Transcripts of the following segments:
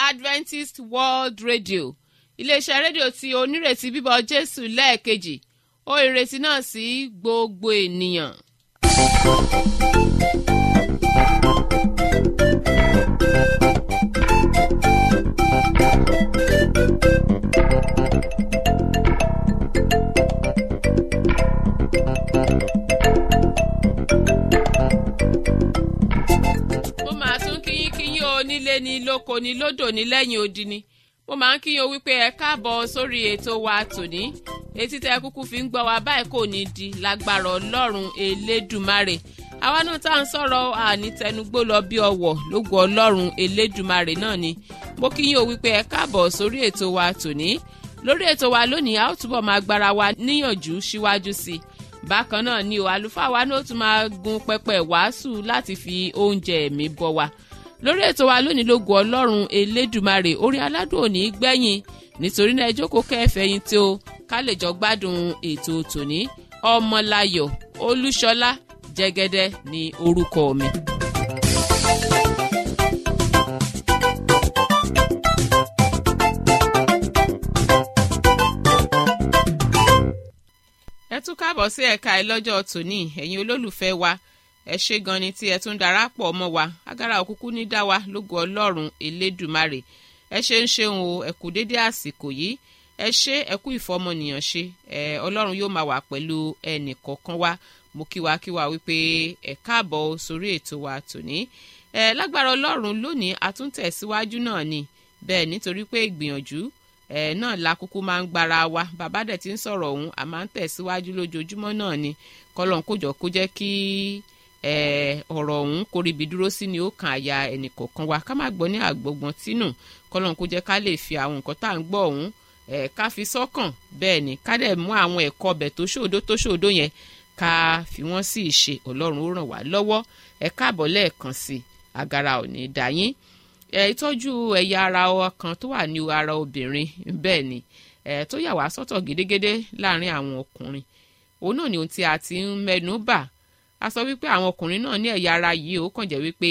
adventist world radio iléeṣẹ́ rédíò tí onírètí bíbọ̀ jésù lẹ́ẹ̀kejì ó ìrètí náà sí gbogbo ènìyàn. mo máa tún kíyín kíyín o nílé ni lóko ni lódò ní lẹ́yìn odi ni mo máa ń kíyín o wípé ẹ káàbọ̀ sórí ètò wa tòní etí tẹ kúkú fi ń gbọ́ wa báyìí kò ní di lágbára ọlọ́run elédùmarè àwa náà tá à ń sọ̀rọ̀ ànítẹnugbó lọ bí ọwọ̀ lógo ọlọ́run elédùmarè náà ni mo kíyín o wípé ẹ káàbọ̀ sórí ètò wa tòní lórí ètò wa lónìí a ó túbọ̀ máa gbára wa níyànjú síwájú sí i bákan náà ni o àlùfáà wa náà tún máa gun pẹpẹ wàásù láti fi oúnjẹ ẹ̀mí bọ́ wa lórí ètò wa lónìí lógo ọlọ́run elédùmarè orí aládùn òní gbẹ̀yìn nítorí náà ẹ jókòó kẹfẹ́yìn tí o ká lè jọ gbádùn ètò tòní ọmọláyọ̀ olúṣọlá jẹ́gẹ́dẹ́ ní orúkọ mi. ẹ tún káàbọ̀ sí ẹ̀ka ẹ lọ́jọ́ tòní ẹ̀yin olólùfẹ́ wa ẹ ṣé gan ni tí ẹ tún darapọ̀ mọ́ wa agara òkúkú ní dá wa lógo ọlọ́run elédùmarè ẹ ṣe ń ṣeun o ẹ kú dédé àsìkò yìí ẹ ṣe ẹ kú ìfọmọnìyàn ṣe ẹ ọlọ́run yóò máa wà pẹ̀lú ẹnì kọ̀ọ̀kan wa mo kí wa kí wa wípé ẹ káàbọ̀ sórí ètò wa tòní ẹ lágbára ọlọ́run lónìí àtúntẹ̀síwájú náà ni bẹ́ẹ̀ nítorí pé ìgbìyànjú ẹ náà la kúkú máa ń gbára wa bàbá dẹ̀ ti ń sọ̀rọ̀ ọ̀hún a máa ń tẹ̀síwájú lójoojúmọ́ náà ni kọ́lọ́n kójọ kó jẹ́ kí ọ̀rọ̀ ọ̀hún kórìbì dúró sí ni ó kan àyà ẹnìkọ̀ọ̀kan wa ká má gbọ́ ní àgbọ̀gbọ̀n tínú kọ́lọ́n kó jẹ́ ká lè fi àwọn nǹkan tá à ń gbọ́ ọ̀hún ká fi sọ́kàn bẹ́ẹ̀ ni ká dẹ̀ mú àwọn ẹ̀kọ́ ọbẹ̀ tó ṣòdo tó ṣòdo yẹn ká fi wọ́n sí ìṣe ọlọ́run ó ràn wá lọ́wọ́ ẹ káàbọ̀ lẹ́ẹ̀kan sí agara ò ní dá yín ìtọ́jú ẹ̀yà ara ọkàn tó wà ní ara obìnrin bẹ́ẹ̀ ni tó yà wá sọ́tọ̀ gédégédé láàrin àwọn ọkùnrin òun náà ni ohun tí a ti ń mẹ́nu bà a sọ wípé àwọn ọkùnrin náà ní ẹ̀yà ara yìí ó kàn jẹ́ wípé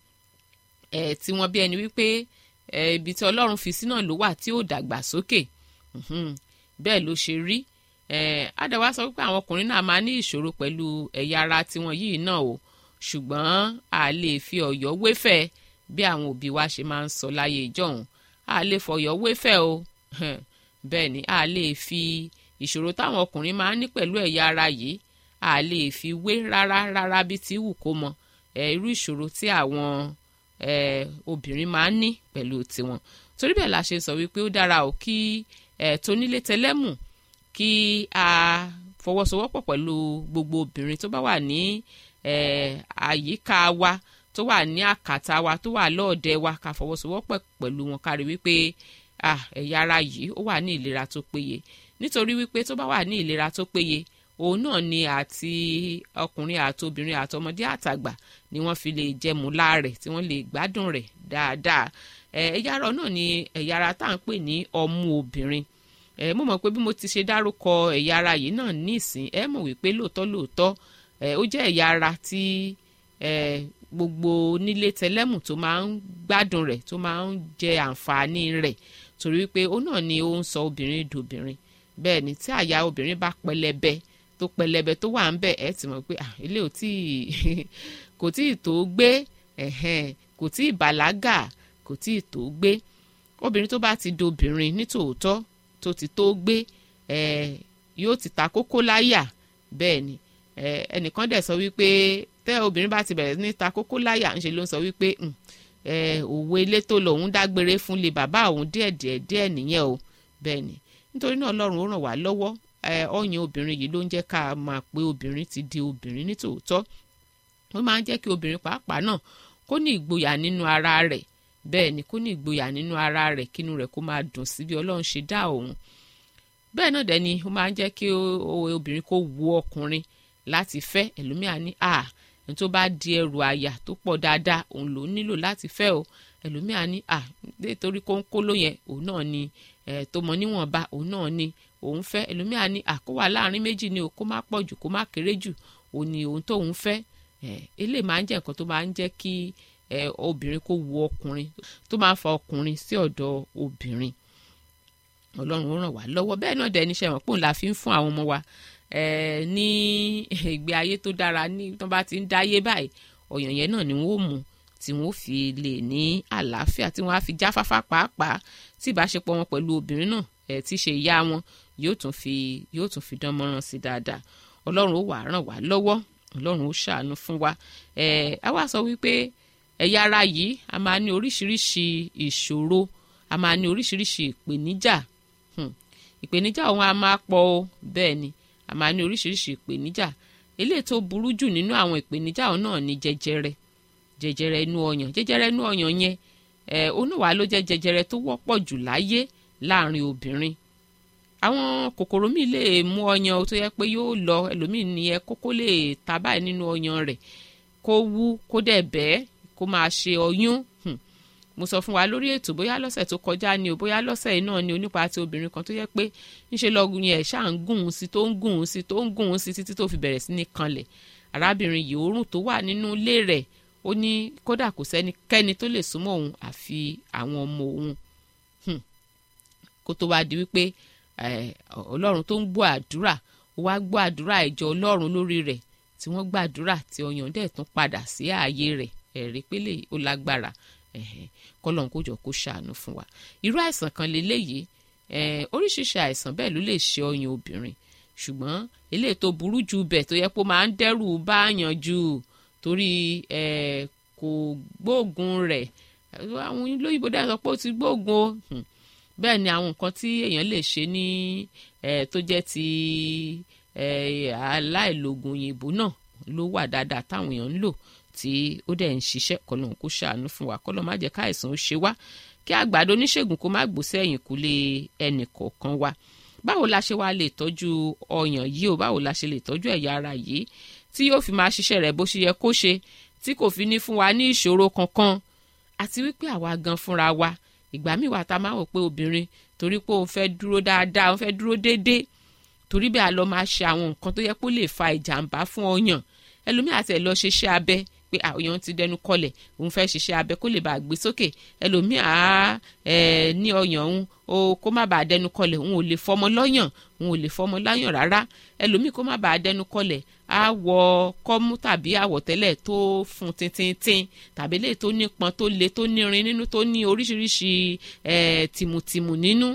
ẹ̀ tí wọ́n bí ẹni wípé ibi tí ọlọ́run fi sí náà ló wà tí ó dàgbà sókè bẹ́ẹ̀ ló ṣe rí àdàwà sọ wípé àwọn ọkùnrin náà máa ní ìṣòro pẹ̀lú ẹ̀yà ara tiwọn yìí náà o ṣùgbọ́n a lè fi ọ̀yọ́ wéfẹ̀ bí àwọn òbí wa ṣe máa ń sọ láyé ìjọ́hun a lè fọ̀yọ́ wéfẹ̀ o bẹ́ẹ̀ ni a lè fi ìṣòro táwọn ọkùnrin máa ń ní pẹ̀lú ẹ̀yà ara yìí a lè fi wé rárá rárá bí ti wù kó mọ irú ìṣòro tí àwọn obìnrin máa ń ní pẹ̀lú tiwọn torí bẹ́ẹ̀ la ṣe sọ wípé ó dára o kí tónílé tẹlẹ́mù kí a fọwọ́sowọ́pọ̀ pẹ̀lú gbogbo obìnrin tó bá wà ní àyíká wa tó wà ní àkàtà wa tó wà lọ́ọ̀dẹ̀ wa ká fọwọ́sowọ́pọ̀ pẹ̀lú wọn kárí wípé ẹ̀yà ara yìí ó wà ní ìlera tó péye nítorí wípé tó bá wà ní ìlera tó péye òun náà ni àti ọkùnrin àti obìnrin àti ọmọdé àtàgbà ni wọ́n fi lè jẹmu láàrẹ̀ tí wọ́n lè gbádùn rẹ̀ dáadáa ẹ̀yà ara náà ni ẹ̀yà ara tá à ń pè ní ọmú obìnrin ẹ mo mọ̀ pé bí mo ti ṣe dárúkọ ẹ̀yà ara yìí náà nísìn ẹ mọ̀ wípé lóòótọ́ lóòótọ́ ẹ ó jẹ́ ẹ̀yà ara tí ẹ gbogbo nílé tẹlẹ́mù tó máa ń gbádùn rẹ̀ tó máa ń jẹ àǹfààní rẹ̀ torí wípé ó náà ni ó ń sọ obìnrin dòbìnrin bẹ́ẹ̀ ni tí àyà obìnrin bá pẹlẹbẹ tó pẹlẹbẹ tó wà ń bẹ ẹ ti mọ̀ pé ilé ò tí kò tí ì tó gbé kò tí ì bàlágà kò tí ì tó gbé obìnrin tó bá ti dobìnrin nítòótọ́ tó ti tó gbé yóò ti ta kókó láyà bẹ́ẹ̀ ni ẹnìkan dẹ̀ sọ wípé tẹ́ obìnrin bá ti bẹ̀rẹ̀ ní ta kókó láyà ńṣe ló ń sọ wípé òwe ilé tó lòun dágbére fún lè bàbá òun díẹ̀ díẹ̀ díẹ̀ nìyẹn o bẹ́ẹ̀ ni nítorí náà ọlọ́run ó ràn wá lọ́wọ́ ọyàn obìnrin yìí ló ń jẹ́ ká máa pé obìnrin ti di obìnrin nítòótọ́ ó máa ń jẹ́ kí obìnrin pàápàá náà kó ní ìgboyà nínú ara rẹ̀ bẹ́ẹ̀ ni kó ní ìgboyà nínú ara rẹ̀ kínú rẹ̀ kó máa dùn sí bí ọlọ́run ṣe dá òun bẹ́ẹ̀ náà dẹ̀ ni ó máa ń jẹ́ kí obìnrin kó wu ọkùnrin láti fẹ́ ẹlòmíà ní à ní tó bá di ẹrù àyà tó pọ̀ dáadáa òun ló nílò láti fẹ́ o ẹlòmíà ní à nítorí kónkóló yẹn òun náà ni tó mọ níwọ̀nba òun náà ni òun fẹ́ ẹlòmíà ní à kó wà láàrin méjì ni o kó má pọ̀ jù kó má kéré jù òun ni òun tóun fẹ́ eléyìí máa ń jẹ́ nǹkan tó máa ń jẹ́ kí obìnrin kó wu ọkùnrin tó máa ń fa ọkùnrin sí ọ̀dọ̀ obìnrin ọlọ́run ó ràn wá lọ́wọ́ bẹ́ẹ̀ náà dẹ̀ níṣẹ́ mọ̀ pòun la fi ń fún àwọn ọmọ wa ní ìgbé ayé tó dára ní tó bá ti ń dáyé báyìí ọ̀yàn yẹn náà ni wọ́n ó mú tí wọ́n fi lè ní àlàáfíà tí wọ́n á fi jáfáfá pàápàá tí ìbáṣepọ̀ wọn pẹ̀lú obìnrin náà ẹ̀ tí ṣe ìyá wọn yóò tún fi yóò tún fi dán mọ́ràn sí dáadáa ọlọ́run ó wà ràn wá lọ́wọ́ ọlọ́run ó ṣàánú fún wa ẹ̀ á wá sọ wípé ẹ̀yà ara yìí a máa ní oríṣiríṣi ìṣòro a máa ní oríṣiríṣi ìpèníjà ìpèníjà òun a máa pọ̀ o bẹ́ẹ̀ ni a máa ní oríṣiríṣi ìpèníjà eléyìí tó burú jù nínú àwọn ìpèníjà òun náà ni jẹjẹrẹ jẹjẹrẹ inú ọyàn jẹjẹrẹ inú ọyàn yẹn ẹ oníwàá ló jẹ jẹjẹrẹ tó wọ́pọ̀ jù láyé láàrin obìnrin àwọn kòkòrò míì lè mú ọyàn tó yẹ pé yóò lọ ẹlòmíì ní ẹ kókó lè ta báyìí nínú ọyàn rẹ̀ kó wú kó dẹ̀ bẹ́ẹ̀ kó máa ṣe ọyún mo sọ fún wa lórí ètò bóyá lọ́sẹ̀ tó kọjá ni o bóyá lọ́sẹ̀ yìí náà ni onípa ti obìnrin kan tó yẹ pé ńṣe lọ́gùn yẹn ṣáà ń gùn ún sí tó ń gùn ún sí tó ń gùn ún sí títí tó fi bẹ̀rẹ̀ sí ní kanlẹ̀ arábìnrin yìí òórùn tó wà nínú ilé rẹ̀ ó ní kódà kò sẹ́nikẹ́ni tó lè súnmọ́ òun àfi àwọn ọmọ òun kó tó wá di wípé ọlọ́run tó ń gbọ́ àdúrà ó wá gbọ́ àdúrà ìjọ ọlọ́run lórí rẹ̀ tí wọ́n gbàdúrà tí ọyàn dẹ̀ tún padà sí ààyè rẹ̀ ẹ̀rí pélé ó lágbára kọ́lọ́n kó jọ kó ṣàánú fún wa irú àìsàn kan lélẹ́yìí oríṣiríṣi àìsàn bẹ́ẹ̀ ló lè ṣe ọyàn obìnrin ṣùgbọ́n eléyìí tó burú jù bẹ̀ tó yẹ kó máa ń dẹ́rù báàyàn jù torí kò gbóògùn rẹ̀ àwọn olóyìnbó dáhùn sọ pé ó ti gbóògùn o bẹ́ẹ̀ ni àwọn nǹkan tí èèyàn lè ṣe ní tó jẹ́ ti aláìlògùn òyìnbó náà ló wà dáadáa táwọn èèyàn ń lò tí ó dẹ̀ ń ṣiṣẹ́ kọ́lọ́n kó ṣàánú fún wa kọ́lọ́n má jẹ́ káìsàn ó ṣe wá kí àgbàdo oníṣègùn kó má gbòsẹ́ ẹ̀yìn kúlé ẹnì kọ̀ọ̀kan wa báwo la ṣe wá lè tọ́jú ọyàn yìí o báwo la ṣe lè tọ́jú ẹ̀yà ara yìí tí yóò fi máa ṣiṣẹ́ rẹ̀ bó ṣe yẹ kó ṣe tí kò fi ní fún wa ní ìṣòro kankan àti wípé àwa gan fúnra wa ìgbà míì wà tá a máa wò pé obìnrin torí pé òun fẹ́ dúró dáadáa òun fẹ́ dúró déédéé torí bẹ́ẹ̀ a lọ máa ṣe àwọn nǹkan tó yẹ kó lè fa ìjàmbá fún ọyàn ẹlòmíì àti ẹ̀ lọ ṣe iṣẹ́ abẹ pé ọyàn ti dẹnu kọlẹ̀ òun fẹ́ ṣiṣẹ́ abẹ kó lè bàa gbé sókè ẹlòmíì á ẹ ní ọyàn òun o kó má bàa dẹnu kọlẹ̀ òun ò lè fọmọ lọ́yàn òun ò lè fọmọ láyàn rárá ẹlòmíì kó má bàa dẹnu kọlẹ̀ á wọ kọ́mú tàbí àwọ̀tẹ́lẹ̀ tó fún tintintin tàbí lè tó nípọn tó le tó nírin nínú tó ní oríṣiríṣi tìmùtìmù nínú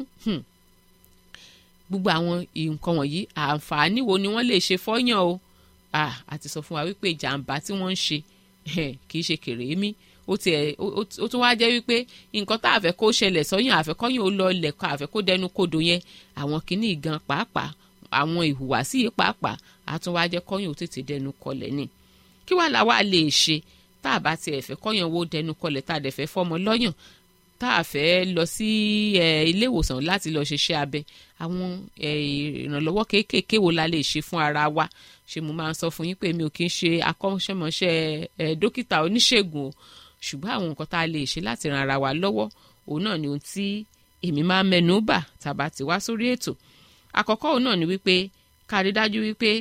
gbogbo àwọn nǹkan wọ̀nyí àǹfààní wo ni wọ́n lè ṣe fọ́yàn o àti sọ fún wa wípé ìjàmbá tí wọ́n ń ṣe kì í ṣe kèrémí ó tiẹ̀ ó tún wáá jẹ́ wípé nǹkan tá a fẹ́ kó ṣẹlẹ̀ sọ́yìn àfẹ́kọ́yìn ó lọ lẹ̀kọ́ àfẹ́ kó dẹnu kodò yẹn àwọn kìíní gan pàápàá àwọn ìhùwàsí yìí pàápàá á tún wáá jẹ́ kọ́yìn ó tètè dẹnu kọlẹ̀ ni kí wàá làwa lè ṣe tá a bá tiẹ̀ fẹ́ kọ́yìn wo dẹnu kọlẹ̀ tá a dẹ̀ fẹ́ fọ́mọ lọ́yàn tá a fẹ́ lọ sí ilé ìwòsàn láti lọ ṣiṣẹ́ abẹ àwọn ìrànlọ́wọ́ kéékèèké wo la lè ṣe fún ara wa ṣé mo máa ń sọ fún yín pé mi ò kí ń ṣe akọ́ṣẹ́mọṣẹ́ dókítà oníṣègùn o ṣùgbọ́n àwọn nǹkan tá a lè ṣe láti ran ara wa lọ́wọ́ òun náà ni ohun tí èmi máa ń mẹ́nu bà tàbá ti wá sórí ètò àkọ́kọ́ òun náà ni wípé ká rí dájú wípé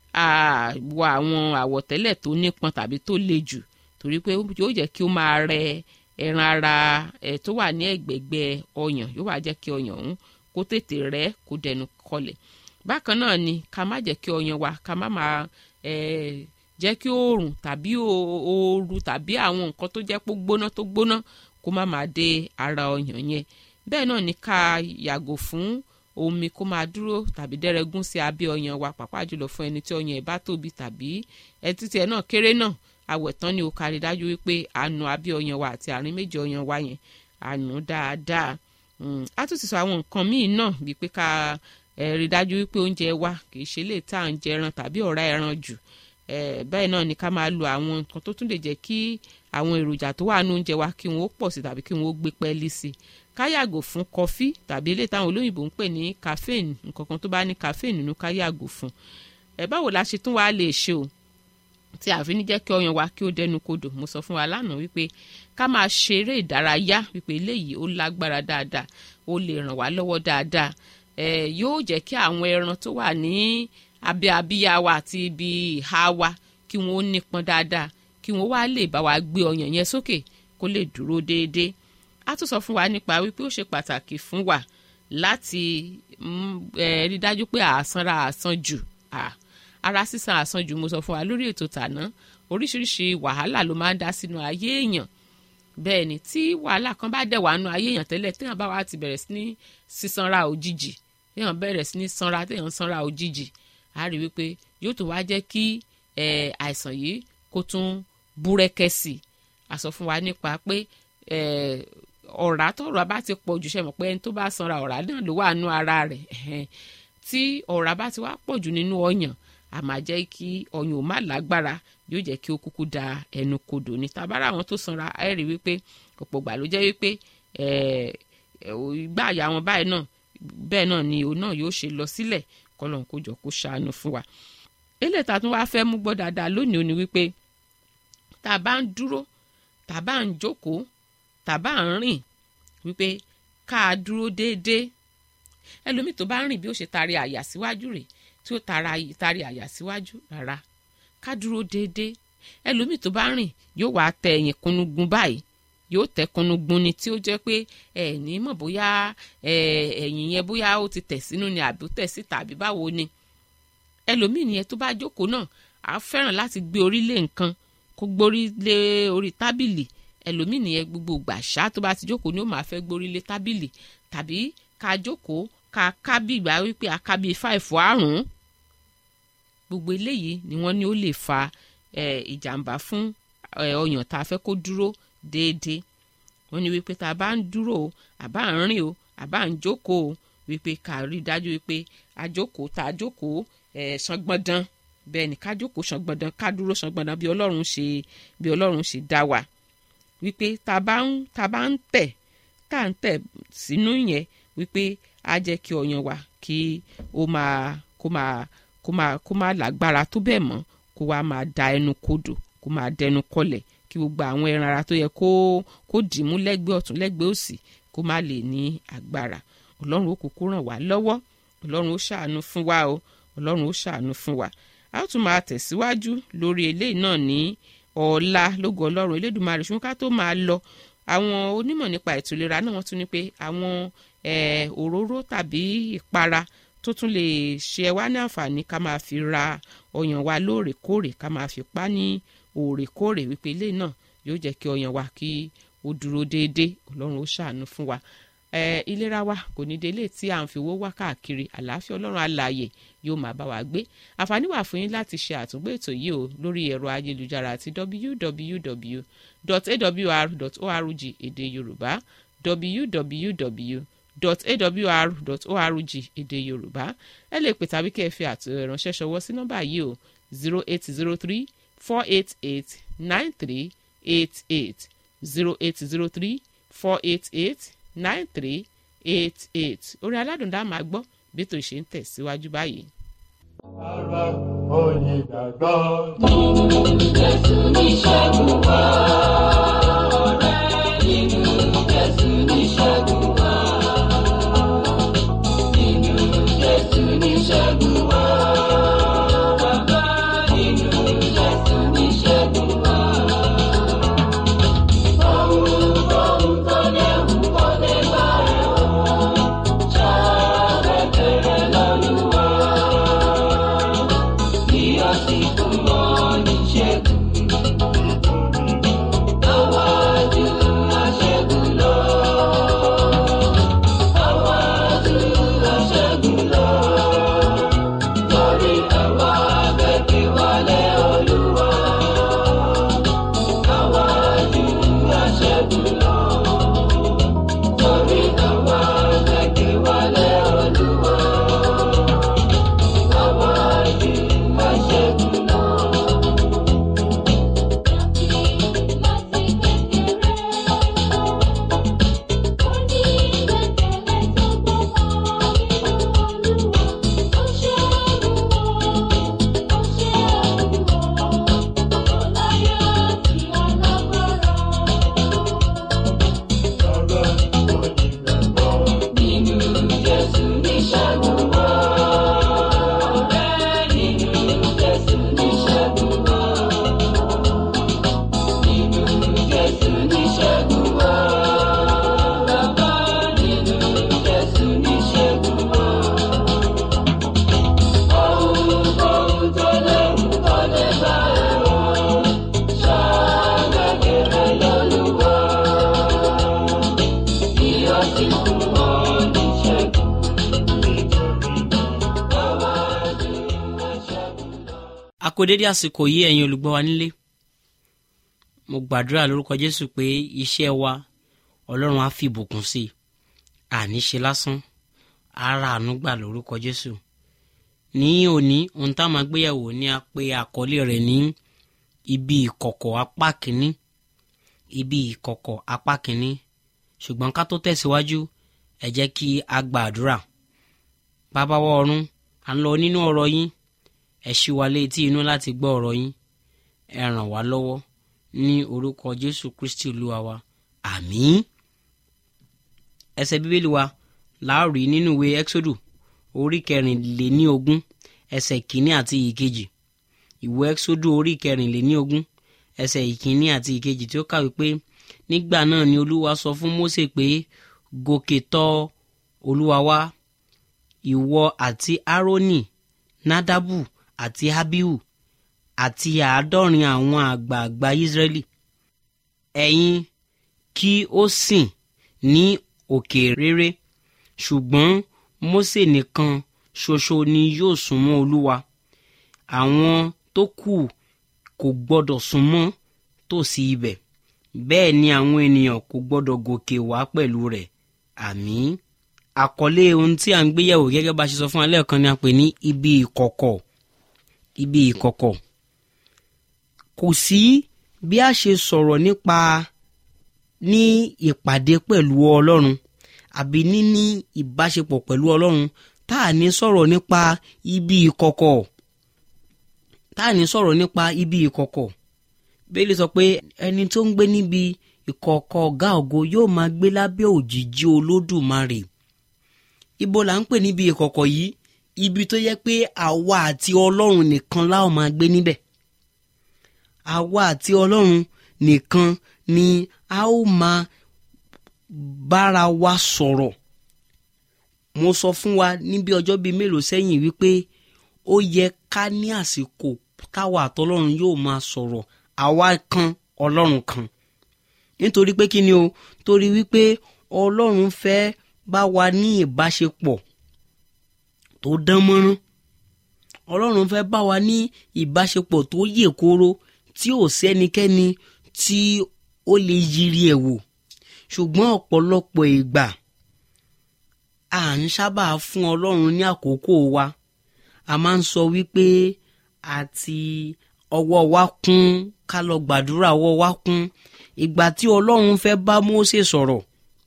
àwọ àwọn àwọ̀tẹ́lẹ̀ tó nípọn tàbí tó le jù torí pé yóò jẹ́ kí ó máa rẹ ẹran ara ẹ̀ tó wà ní ẹ̀gbẹ̀gbẹ̀ ọyàn yóò wá jẹ́ kí ọyàn ọ̀hún kó tètè rẹ̀ kó dẹnu kọlẹ̀ bákan náà ni ká má jẹ́ kí ọyàn wa ká má máa jẹ́ kí oòrùn tàbí ooru tàbí àwọn nǹkan tó jẹ́ pé gbóná tó gbóná kó má máa dé ara ọyàn yẹn bẹ́ẹ̀ náà ni ká yàgò fún omi kó máa dúró tàbí dẹ́rẹ́gún sí abẹ́ ọyàn wa pàápàá jùlọ fún ẹni tí ọyàn ẹ̀ bá tóbi tàbí ẹtí tiẹ̀ náà kéré náà àwẹ̀tán ni ó kárí dájú wípé àánú abẹ́ ọyàn wa àti àárín méjì ọyàn wa yẹn àánú dáadáa a tún ti sọ àwọn nǹkan míì náà bíi pé ká rí dájú wípé oúnjẹ wa kì í ṣe lè tá à ń jẹ ẹran tàbí ọ̀rá ẹran jù bẹ́ẹ̀ náà ni ká máa lo àwọn nǹkan tó tún lè jẹ́ kí àwọn èròjà tó wà nínú oúnjẹ wa kí wọ́n ó pọ̀ sí tàbí kí wọ́n ó gbé pẹ́ẹ́lí sí ká yàgò fún kọfí tàbí eléyìí táwọn olóyìnbó ń pè ní caffeine nǹkan kan tó bá ní caffeine nínú ká yàgò fún ẹ báwo la ṣe tún wá lè ṣe o tí àfi ní jẹ́ kí ọyàn wa kí ó dẹnu kodò mo sọ fún wa lánàá wípé ká máa ṣeré ìdárayá wípé eléyìí ó lágbára dáadáa ó lè ràn wá lọ́wọ́ dáadáa ẹ yóò jẹ́ kí àwọn ẹran tó wà ní abẹ́ abíyá wa àti ibi ìhà wa kí wọ́n ó nípọn dáadáa kí wọ́n wá lè bá wa gbé ọyàn yẹn sókè kó lè dúró déédéé a tún sọ fún wa nípa wípé ó ṣe pàtàkì fún wa láti rí dájú pé àsanra àsan jù ara sísan àsan jù mo sọ fún wa lórí ètò tàná oríṣiríṣi wàhálà ló máa ń dá sínú ayé èèyàn bẹ́ẹ̀ ni tí wàhálà kan bá dẹ̀ wà nù ayé èèyàn tẹ́lẹ̀ téèyàn bá wà ti bẹ̀rẹ̀ sí ní sísanra òjijì téèyàn bẹ̀rẹ̀ sí ní sanra téèyàn sanra òjijì á rí wípé yóò tó wá jẹ́ kí àìsàn yìí kó tún búrẹ́kẹ́ sí i a sọ fún wa nípa pé ọ̀rá tọ̀rọ̀ bá ti pọ̀ jù sẹ́mọ̀ pé ẹni tó bá sanra ọ̀rá náà ló wà nú ara rẹ̀ tí ọ̀rá bá ti wá pọ̀ jù nínú ọyàn a máa jẹ́ kí ọyàn ò má lágbára yóò jẹ́ kí ó kúkú da ẹnu kodò ní tabara àwọn tó sanra ẹ rí wípé ọ̀pọ̀ gbà ló jẹ́ wípé ìgbà àyà wọn báyìí náà bẹ́ẹ̀ náà ni òun náà yóò ṣe lọ sílẹ̀ kọ́lọ́n kó jọ kó ṣàánú fún wa eléyìí tá a tún wá fẹ́ mú gbọ́ dáadáa lónìí ó ní wípé tá a bá ń dúró tá a bá ń jókòó tá a bá ń rìn wípé ká a dúró déédéé ẹlòmíì tó bá ń rìn bí ó ṣe tari àyà síwájú rẹ̀ tí ó tari àyà síwájú rárá ká dúró déédéé ẹlòmíì tó bá ń rìn yóò wá tẹ ẹ̀yìn kúnnúgun báyìí yóò tẹ kúnnúgun ni tí ó jẹ́ pé ẹ ní mọ̀ bóyá ẹ̀yìn yẹn bóyá ó ti tẹ̀ sínú ni àbí ó tẹ̀ síta àbí báwo ni ẹlòmíì nìyẹn tó bá jókòó náà á fẹ́ràn láti gbé orí lé nǹkan kó gbórí lé orí tábìlì ẹlòmíì nìyẹn gbogbo gbàṣá tó bá ti jókòó ni ó máa fẹ́ gbórí lé tábìlì tàbí ká jókòó ká ká bí ìgbà wípé a ká bí fáìfù àrùn gbogbo eléyìí ni wọ́n ní ó lè fa ìjàmbá fún ọyàn tá a fẹ́ kó dúró déédéé wọ́n ní wípé tá a bá ń dúró o àbá ń rìn o àbá ń jókòó o wípé ká rí i dájú wípé a jókòó tá a jókòó ṣangbọ́ndán bẹ́ẹ̀ ni ká jókòó ṣangbọ́ndán ká dúró ṣangbọ́ndán bí ọlọ́run ṣe bí ọlọ́run ṣe dá wa wípé tá a bá ń tá a bá ń tẹ̀ tá à ń tẹ̀ sínú yẹn wípé á jẹ́ kí ọyàn wa kí ó máa kó máa kó máa kó máa lágbára tó bẹ́ẹ̀ mọ́ kó wá máa da ẹnu kodò kó máa dẹnu kọlẹ̀ kí gbogbo àwọn ẹran ara tó yẹ kó kó dìímú lẹ́gbẹ̀ẹ́ ọ̀tún lẹ́gbẹ̀ẹ́ òsì kó má lè ní agbára ọlọ́run ó kúkú ràn wá lọ́wọ́ ọlọ́run ó ṣàánú fún wa o ọlọ́run ó ṣàánú fún wa a ó tún máa tẹ̀síwájú lórí eléyìí náà ní ọ̀la lógo ọlọ́run elédùnmarè ṣùgbọ́n ká tó máa lọ àwọn onímọ̀ nípa ètò ìlera náà wọ́n tún ní pé àwọn òróró tàbí ìpara tó tún lè ṣe wá ní àǹfààní ká máa fi ra ọyàn wa lóòrèkóòrè ká máa fi pa ní òòrèkóòrè wípé ilé náà yóò jẹ́ kí ọyàn wa kí ó dúró déédéé ọlọ́run ó ṣàánú fún wa ìlera wa kò ní délé tí à ń fi owó wá káàkiri àlàáfíà ọlọ́run alààyè yóò máa bá wa gbé àǹfààní wà fún yín láti ṣe àtúngbò ètò yìí o lórí ẹ̀rọ ayélujára àti www.awr.org èdè yorùbá www.awr.org èdè yorùbá ẹ lè pè tàbí kẹ́ ẹ fi àtẹ̀ránṣẹ́ ṣọwọ́ sí nọ́mbà yìí o zero eight zero three four eight eight nine three eight eight zero eight zero three four eight eight nine three eight eight orin aládùn dá máa gbọ́ bí ètò ìṣe ń tẹ̀síwájú báyìí. Ara oyin gbàgbọ́. Jésù ní ṣẹ́gun wá. Ọ̀rẹ́ nínú Jésù ní ṣẹ́gun wá. Nínú Jésù ní ṣẹ́gun wá. Bàbá nínú Jésù ní ṣẹ́gun wá. Ohun ohun tó léwu kò lè bá ẹ̀ wọ̀. Ṣàrẹ̀ bẹ̀rẹ̀ lọ́lúwa. Kí o sì fún wọn ní ṣẹ́gun. kó dédé àsìkò yìí ẹ̀yin olùgbọ́ wa nílé mo gbàdúrà lórúkọ jésù pé iṣẹ́ wa ọlọ́run á fi ìbùkún sí i àní ṣe lásán ara àánú gbà lórúkọ jésù ní òní ohun tá a máa gbéyàwó ni a pe àkọlé rẹ̀ ní ibi ìkọ̀kọ̀ apá kínní ibi ìkọ̀kọ̀ apá kínní ṣùgbọ́n ká tó tẹ̀síwájú ẹ jẹ́ kí a gbàdúrà bàbá wa ọ̀run à ń lọ nínú ọ̀rọ̀ yín ẹ ṣí wa létí inú láti gbọ́ ọ̀rọ̀ yín ẹ ràn wá lọ́wọ́ ní orúkọ jésù kristi olúwa wa àmín ẹsẹ̀ bíbélì wa láàrí nínú ìwé exodu orí kẹrìnléníogún ẹsẹ̀ ìkíní àti ìkejì ìwé exodu orí kẹrìnléníogún ẹsẹ̀ ìkíní àti ìkejì tí ó kàwé pé nígbà náà ni olúwa sọ fún mósè pé gòkè tọ̀ olúwa wá ìwọ àti árónì nádàbù àti abihu àti àádọ́rin àwọn àgbààgbà israẹli ẹ̀yin kí ó sìn ní òkè rere ṣùgbọ́n mósè nìkan ṣoṣo ni yóò súnmọ́ olúwa àwọn tó kù kò gbọ́dọ̀ súnmọ́ tòsí ibẹ̀ bẹ́ẹ̀ ni àwọn ènìyàn kò gbọ́dọ̀ gòkè wá pẹ̀lú rẹ̀ àmín àkọlé ohun tí a ń gbéyẹ̀wò gẹ́gẹ́ bá a ṣe sọ fún alẹ́ kan ni a pè ní ibi ìkọ̀kọ̀ ibi ìkọ̀kọ̀ kò sí bí a ṣe sọ̀rọ̀ nípa ní ìpàdé pẹ̀lú ọlọ́run àbí níní ìbáṣepọ̀ pẹ̀lú ọlọ́run tá à ní sọ̀rọ̀ nípa ibi ìkọ̀kọ̀ tá à ní sọ̀rọ̀ nípa ibi ìkọ̀kọ̀ bẹ́ẹ̀ lè sọ pé ẹni tó ń gbé níbi ìkọ̀kọ̀ ọ̀gá ògo yóò máa gbé lábẹ́ òjìji olódùmarè ibo là ń pè níbi ìkọ̀kọ̀ yìí ibi tó yẹ pé àwa àti ọlọ́run nìkan láò máa gbé níbẹ̀ àwa àti ọlọ́run nìkan ni a ó máa bára wa sọ̀rọ̀ mo sọ fún wa níbi ọjọ́ bíi mélòó sẹ́yìn wípé ó yẹ ká ní àsìkò táwa àtọlọ́run yóò máa sọ̀rọ̀ àwa kan ọlọ́run kan nítorí pé kí ni o torí wípé ọlọ́run fẹ́ bá wa ní ìbáṣepọ̀ tó dán mọ́rán ọlọ́run fẹ́ bá wa ní ìbáṣepọ̀ tó yè kóró tí ò sẹ́nikẹ́ni tí ó lè yiri ẹ̀ wò ṣùgbọ́n ọ̀pọ̀lọpọ̀ ìgbà à ń sábà fún ọlọ́run ní àkókò wa a máa ń sọ wípé àti ọwọ́ wa kún ká lọ gbàdúrà ọwọ́ wa kún ìgbà tí ọlọ́run fẹ́ bá Mósè sọ̀rọ̀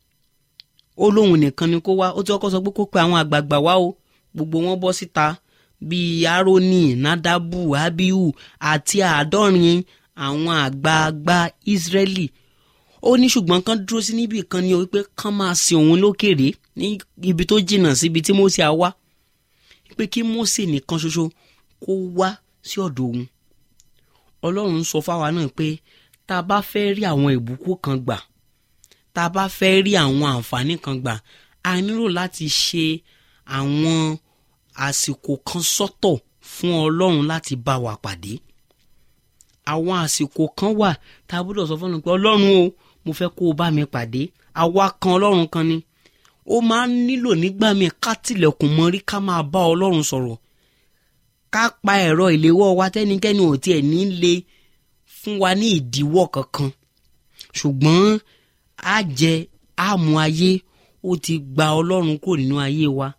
ó lóun nìkan ni kó wá ó ti kọ́kọ́ sọ pé kó pe àwọn àgbààgbà wá o gbogbo wọn bọ́ síta bíi Árónì Nádàbù Ábíhù àti àádọ́rin àwọn àgbààgbà Ísírẹ́lì ó ní ṣùgbọ́n kán dúró sí níbì kan ní o wípé kán máa sin òun lókèrè ní ibi tó jìnnà síbi tí Mósè á wá pé kí Mósè nìkan ṣoṣo kó wá sí ọ̀dọ̀ òun Ọlọ́run sọ fáwa náà pé tá a bá fẹ́ rí àwọn ìbùkún kan gbà tá a bá fẹ́ rí àwọn àǹfààní kan gbà a nílò láti ṣe àwọn àsìkò kan sọ́tọ̀ fún Ọlọ́run láti bá wa pàdé àwọn àsìkò kan wà tá a gbọ́dọ̀ sọ fún un pé Ọlọ́run o mo fẹ́ kó o bá mi pàdé àwa kan Ọlọ́run kan ni ó máa ń nílò nígbà míì ká tilẹ̀kùn mọ́rí ká máa bá Ọlọ́run sọ̀rọ̀ ká pa ẹ̀rọ ìléwọ́ wa tẹ́nikẹ́ni ò tiẹ̀ ní lè fún wa ní ìdíwọ́ kankan ṣùgbọ́n á jẹ àmú ayé ó ti gba Ọlọ́run kò nínú ayé wa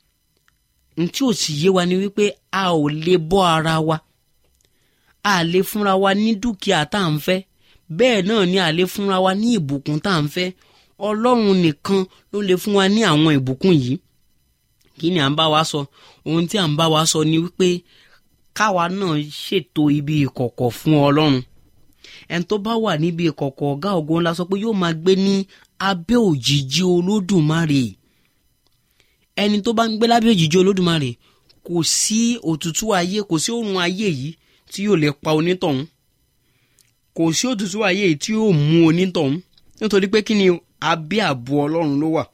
n tí ò sì yé wa ni wípé a ò lè bọ́ ara wa a lè fúnra wa ní dúkìá tá à ń fẹ́ bẹ́ẹ̀ náà ni a lè fúnra wa ní ìbùkún tá à ń fẹ́ Ọlọ́run nìkan ló lè fún wa ní àwọn ìbùkún yìí kí ni à ń bá wa sọ ohun tí à ń bá wa sọ ni wípé káwa náà ṣètò ibi ìkọ̀kọ̀ fún Ọlọ́run ẹni tó bá wà níbi ìkọ̀kọ̀ ọ̀gá ògo ńlá sọ pé yóò máa gbé ní abẹ́ òjìji Olódùmarè ẹni tó bá ń gbé lábẹ́ òjìji Olódùmarè kò sí òtútù ayé kò sí òrùn ayé yìí tí yóò lè pa onítọ̀hún kò sí òtútù ayé yìí tí yóò mú onítọ̀hún nítorí pé kí ni abẹ́ ààbò Ọlọ́run ló wà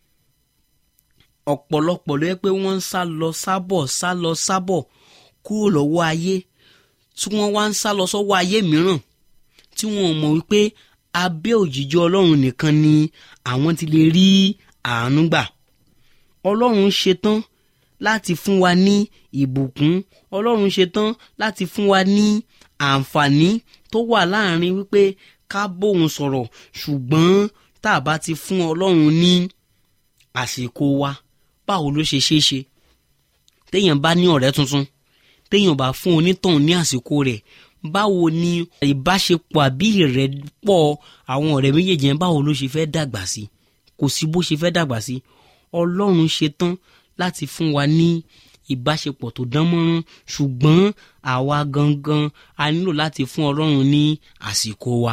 ọ̀pọ̀lọpọ̀ ló yẹ pé wọ́n ń sá lọ sábọ̀ sá lọ sábọ̀ kúrò lọ́wọ́ ayé tí wọ́n wá ń sá lọ sọ́wọ́ ayé mìíràn tí wọ́n mọ̀ wípé abẹ́ òjìji Ọlọ́run nìkan ni àwọn ti lè rí àánú gbà Ọlọ́run ṣetán láti fún wa ní ìbùkún ọlọ́run ṣetán láti fún wa ní àǹfààní tó wà láàrin wípé ká bóun sọ̀rọ̀ ṣùgbọ́n tá a bá ti fún ọlọ́run ní àsìkò wa báwo ló ṣe ṣeé ṣe téèyàn bá ní ọ̀rẹ́ tuntun téèyàn bá fún onítọ̀hún ní àsìkò rẹ̀ báwo ni ìbáṣepọ̀ àbí ìrẹ́pọ̀ àwọn ọ̀rẹ́ méjèèjì yẹn báwo ló ṣe fẹ́ dàgbà sí kò sí bó ṣe fẹ́ dàgbà sí ọlọ́run ṣetán láti fún wa ní ìbáṣepọ̀ tó dán mọ́rán ṣùgbọ́n àwa gangan a nílò láti fún ọlọ́run ní àsìkò wa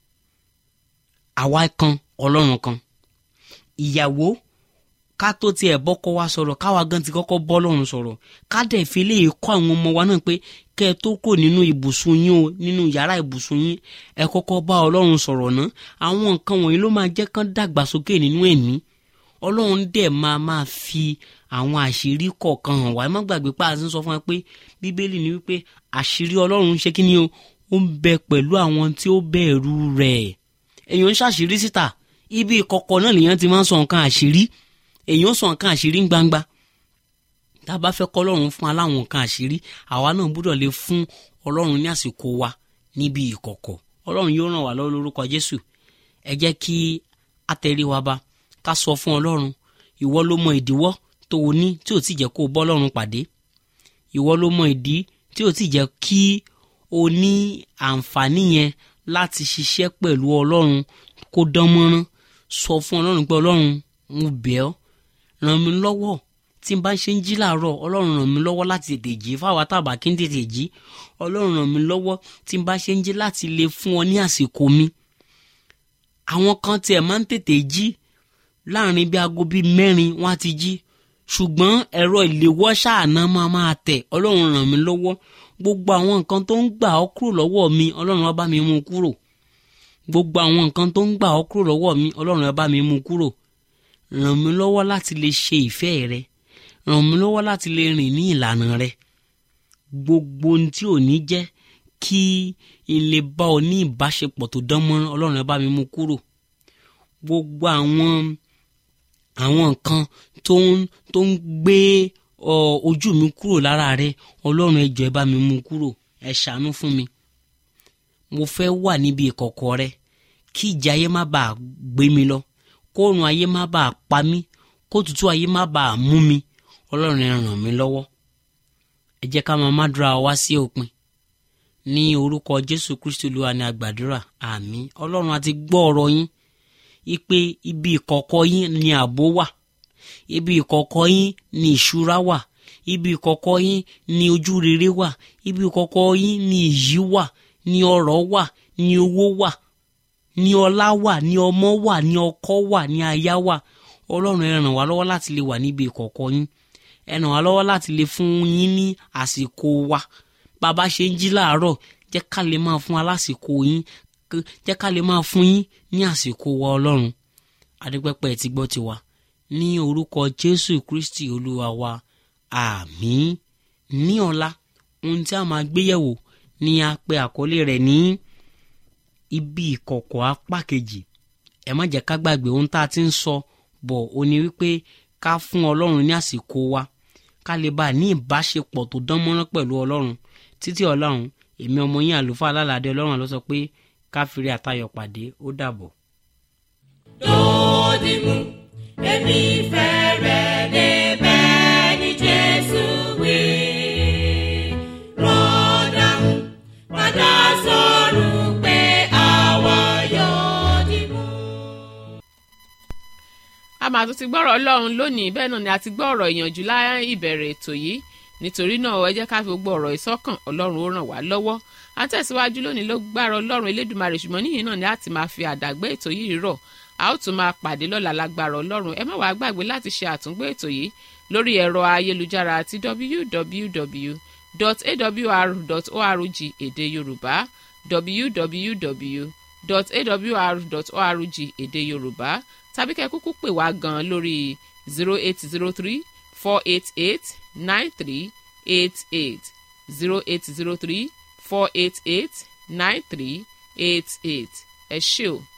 àwa kan ọlọ́run kan ìyàwó ká tó tiẹ̀ bọ́kọ́ wa sọ̀rọ̀ káwa gan ti kọ́kọ́ bọ́ lọ́run sọ̀rọ̀ ká dẹ̀ fi lè kọ́ àwọn ọmọ wa náà pé kẹ́ ẹ tó kò nínú ibùsùn yín o nínú yàrá ibùsùn yín ẹ kọ́kọ́ bá ọlọ́run sọ̀rọ̀ ná àwọn nǹkan wọ̀nyí ló máa jẹ́ kán dàgbàsókè nínú ẹ̀mí ọlọ́run dẹ̀ máa máa fi àwọn àṣírí kọ̀ọ̀kan hàn wá ẹ má gbàgbé pé àti ń sọ fún wa pé bíbélì ni wípé àṣírí ọlọ́run ṣe kí ni o ó ń bẹ pẹ̀lú àwọn tí ó bẹ̀rù rẹ̀ èèyàn ń ṣàṣírí síta ibi ìkọ̀kọ̀ náà lèèyàn ti máa ń sọ nǹkan àṣírí èèyàn sọ nǹkan àṣírí ń gbangba tá a bá fẹ́ kọ́ ọlọ́run fún aláwọn nǹkan àṣírí àwa náà gbúdọ̀ lè fún ọlọ́run ní àsìkò wa níbi ìkọ̀kọ̀ ọlọ́run yóò ràn wá lọ́wọ́ lórúkọ jésù ẹ jẹ́ kí a tẹrí wa ba ká sọ fún ọlọ́run ìwọ ló mọ ìdíwọ́ tó o ní tí ò tí jẹ́ kó o bọ́ ọlọ́run pàdé ìwọ ló mọ ìdí tí ò tí jẹ́ kí o ní àǹfààní yẹn láti ṣiṣẹ́ pẹ̀lú ọlọ́run kó dán mọ́rán sọ fún ọlọ́run pé ọlọ́run mo bẹ̀ ọ́ ràn mí lọ́wọ́ tí n bá ṣe ń jí làárọ̀ ọlọ́run ràn mí lọ́wọ́ láti tètè jí fáwọn àtàbà kí n tètè jí ọlọ́run ràn mí lọ́wọ́ tí n bá ṣe ń jí láti lè fún ọ ní àsìkò mi àwọn kan tiẹ̀ máa ń tètè jí láàrin bí aago bíi mẹ́rin wọ́n á ti jí ṣùgbọ́n ẹ̀rọ ìléwọ́ ṣáàná máa máa tẹ̀ ọlọ́run ràn mí lọ́wọ́ gbogbo àwọn nǹkan tó ń gbà ọ́ kúrò lọ́wọ́ mi ọlọ́run á bá mi mú kúrò gbogbo àwọn nǹkan tó ń gbà ọ́ kúrò lọ́wọ́ mi ọlọ́run á bá mi mú kúrò ràn mí lọ́wọ́ láti lè ṣe ìfẹ́ rẹ ràn mí lọ́wọ́ láti lè rìn ní ìlànà rẹ gbogbo ohun tí ò ní jẹ́ kí n lè bá ọ ní ìbáṣepọ̀ tó dán mọ́rán ọlọ́run ẹ bá mi mú kúrò gbogbo àwọn àwọn nǹkan tó ń tó ń gbé ọ ojú mi kúrò lára rẹ ọlọ́run ẹ jọ̀ọ́ ẹ bá mi mú kúrò ẹ ṣàánú fún mi mo fẹ́ wà níbi ìkọ̀kọ̀ rẹ kí ìjà ayé má bàa gbé mi lọ kóòrùn ayé má bàa pa mí kótùtù ayé má bàa mú mi ọlọ́run ẹ ràn mí lọ́wọ́ ẹ jẹ́ ká máa mádùúrà wá sí òpin ní orúkọ jésù kristu olúwa ni àgbàdúrà àmín ọlọ́run àti gbọ́ ọ̀rọ̀ yín ipe ibi ìkọ̀kọ̀ yín ni ààbò wà ibi ìkọ̀kọ̀ yín ni ìṣúra wà ibi ìkọ̀kọ̀ yín ni ojú rere wà ibi ìkọ̀kọ̀ yín ni ìyí wà ni ọrọ̀ wà ni owó wà ni ọlá wà ni ọmọ wà ni ọkọ wà ni aya wà ọlọ́run ẹ ràn wá lọ́wọ́ láti lè wà níbi ìkọ̀kọ̀ yín ẹ ràn wá lọ́wọ́ láti lè fún yín ní àsìkò wa bàbá ṣe ń jí láàárọ̀ jẹ́ ká lè máa fún wa lásìkò yín jẹ́ ká lè máa fún yín ní àsìkò wa ọlọ́run adúpẹ́pẹ́ ti gbọ́ tiwa ní orúkọ jésù kristi olúwa wa àmín ní ọ̀la ohun tí a máa gbéyẹ̀wò ni a pe àkọlé rẹ̀ ní ibi ìkọ̀kọ̀ apá kejì ẹ má jẹ́ ká gbàgbé ohun tá a ti ń sọ bọ̀ ó ní wípé ká fún ọlọ́run ní àsìkò wa ká lè bá a ní ìbáṣepọ̀ tó dán mọ́rán pẹ̀lú ọlọ́run títí ọlọ́run èmi ọmọ yín àlùfáà alálàdé ọlọ́run àlọ́ sọ pé ká fìrí àtayọ̀ pàdé ó dàbọ̀. Dòdìmú, èmi fẹ́ rẹ̀ débẹ̀ ní Jésù wí. Rọ́dàmú, padà sọ̀rọ̀ pé àwa yóò dìmú. a máa tún ti gbọ́rọ̀ ọlọ́run lónìí bẹ́ẹ̀ náà ni a ti gbọ́ ọ̀rọ̀ ìyànjú láì ìbẹ̀rẹ̀ ètò yìí nítorí náà ẹ jẹ́ ká fi gbogbo ọ̀rọ̀ ìsọ́kàn ọlọ́run ó ràn wá lọ́wọ́ a tẹ̀síwájú lónìí ló gbára ọlọ́run elédùnmarè ṣùgbọ́n níyìn náà ni a ti máa fi àdàgbé ètò yìí rọ̀ a ó tún máa pàdé lọ́la lágbára ọlọ́run ẹ má wàá gbàgbé láti ṣe àtúngbé ètò yìí lórí ẹ̀rọ ayélujára àti www.awr.org èdè yorùbá www.awr.org èdè yorùbá tàbí kẹ́ kúkú pè wá gan lórí zero eight zero three four eight eight nine three eight eight zero eight zero three four eight eight nine three eight eight ẹ ṣé o.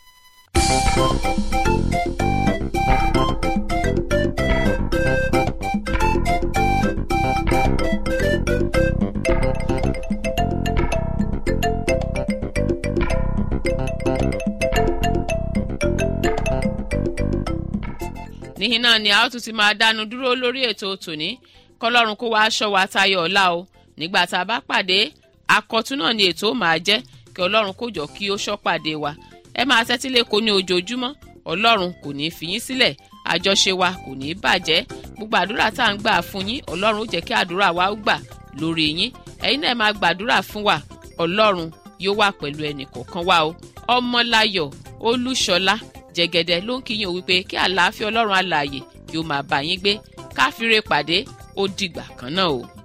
níhìn náà ni a ó tún ti máa dánu dúró lórí ètò tòní kọlọ́run kó wá aṣọ wa tayọ ọ̀la o nígbà tá a bá pàdé akọ̀tún náà ni ètò máa jẹ́ kí ọlọ́run kó jọ kí ó ṣọ́ pàdé wa ẹ máa tẹ́tí lẹ́kọ̀ọ́ ní ojoojúmọ́ ọlọ́run kò ní í fi yín sílẹ̀ àjọṣe wa kò ní í bàjẹ́ gbogbo àdúrà tá à ń gbà fún yín ọlọ́run ó jẹ́ kí àdúrà wa ó gbà lórí yín ẹ̀yin náà máa gbàdúrà fún wa ọlọ́run yóò wà pẹ̀lú ẹnì kọ̀ọ̀kan wa o ọmọláyọ̀ olúṣọlá jẹ̀gẹ̀dẹ̀ ló ń kíyìn wípé kí àlàáfíà ọlọ́run alààyè kí ó máa bá yín gbé káfíńre pàdé ó dìgbà kan náà o.